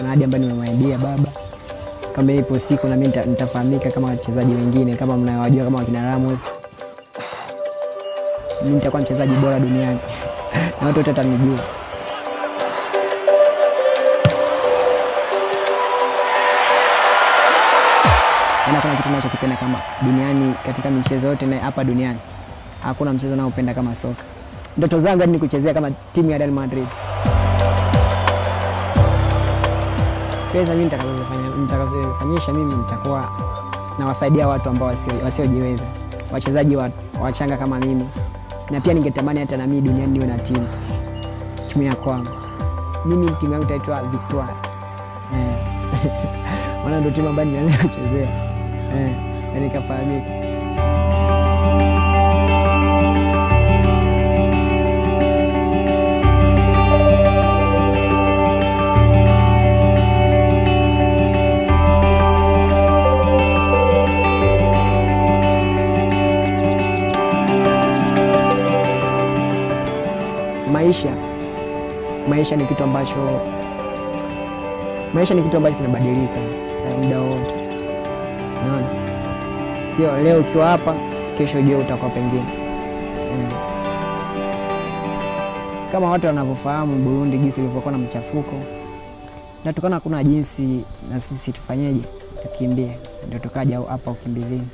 kuna ahadi ambayo nimemwaidia baba kama ipo siku na mimi nita- nitafahamika kama wachezaji wengine kama mnayowajua kama wakina Ramos. Mimi nitakuwa mchezaji bora duniani na watu wote watanijua. Yaani hakuna kitu ninachokipenda kama duniani katika michezo yote na hapa duniani. Hakuna mchezo naopenda kama soka. Ndoto zangu hadi ni kuchezea kama timu ya Real Madrid. Pesa mimi nitakazofanya nitakazofanyisha mimi nitakuwa nawasaidia watu ambao wasio- wasiojiweza, wachezaji wa- wachanga kama mimi, na pia ningetamani hata na mimi duniani niwe na timu timu ya kwangu. Mimi timu yangu itaitwa Victoire eh. maana ndio timu ambayo nimeanza kuchezea eh, na nikafahamika. Maisha, maisha ni kitu ambacho maisha ni kitu ambacho kinabadilika sasa muda wote, unaona, sio leo ukiwa hapa, kesho jua utakuwa pengine mm. Kama watu wanavyofahamu Burundi jinsi ilivyokuwa na mchafuko, na tukana hakuna jinsi na sisi tufanyeje, tukimbie, ndio tukaja hapa ukimbizini.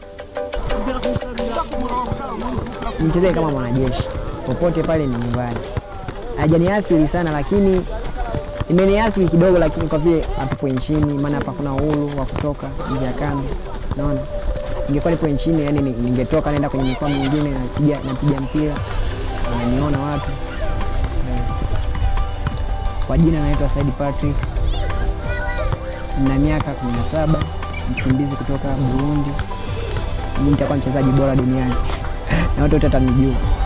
Nichezee kama mwanajeshi popote pale, ni nyumbani. Hajaniathiri sana, lakini imeniathiri kidogo, lakini kwa vile hatupo nchini, maana hapa kuna uhuru wa kutoka nje ya kambi. Naona ingekuwa nipo nchini, yani ni- ningetoka naenda kwenye mikoa mingine, napiga napiga mpira, wananiona watu Eh. Kwa jina naitwa Said Patrick, na miaka 17, mkimbizi kutoka Burundi. Mimi nitakuwa mchezaji bora duniani na watu wote watanijua.